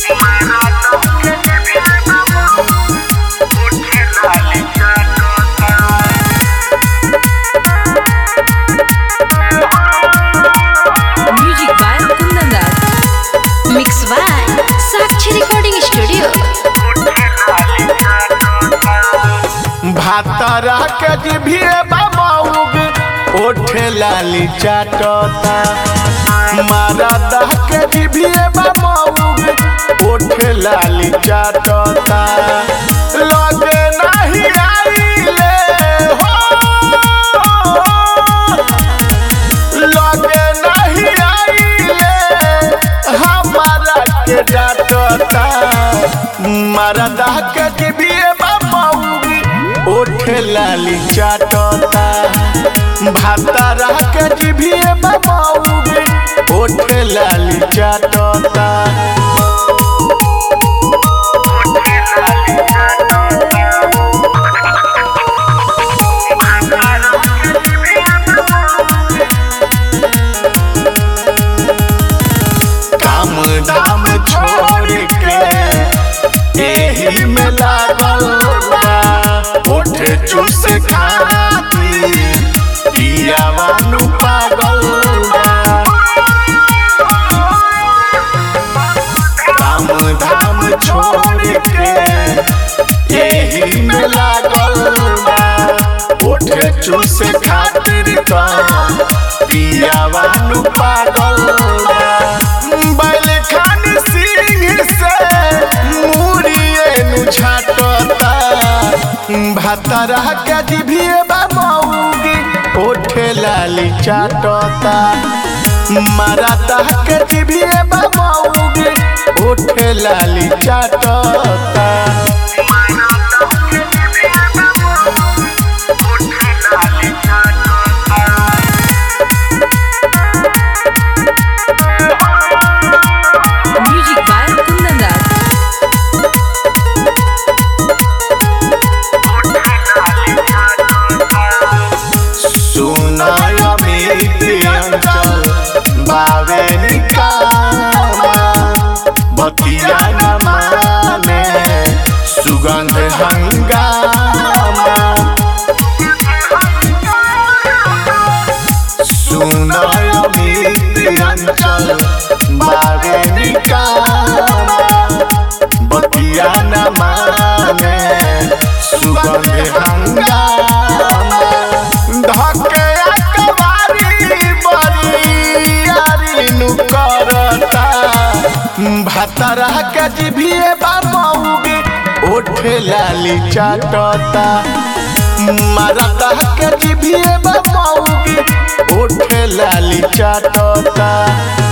Music by Kundan Das. Mix by Sakshi Recording Studio. भातरा के जिभिए बाबूग ओठे लाली चाटता मारदा के जिभिए बाबूग ओठे लाली चाटता लगे नहीं आइले हो लगे नहीं आइले हमारा के डांटता मरदा के जिभिए बाबूगी ओठे लाली चाटता भातारा के जिभिए बाबूगी ओठे लाली चाटता काम धाम छोड़ के एही में लागल बा ओठ चूस खाती पियावानु पागल बा काम धाम छोड़ के एही में लागल बा ओठ चूस खातिर का पियावानु पागल बा बैल खान सिंह से मुड़िए नु छाटता भातरा के जिभिए बाबूगी ओठे लाली चाटता मराता के जिभिए बाबूगी ओठे लाली चाटता Music by Kundan Das. सुनाय अमित अंचल बावे निकामा बतिया न माने सुगंध हंगामा सुनाय अमित अंचल बावे निकामा बतिया न माने सुगंध हंगामा धके अकबारी बरियारी नु करता भातरा के जिभिए बाबूगी ओठे लाली चाटता मरदा के जिभिए बाबूगी ओठे लाली चाटता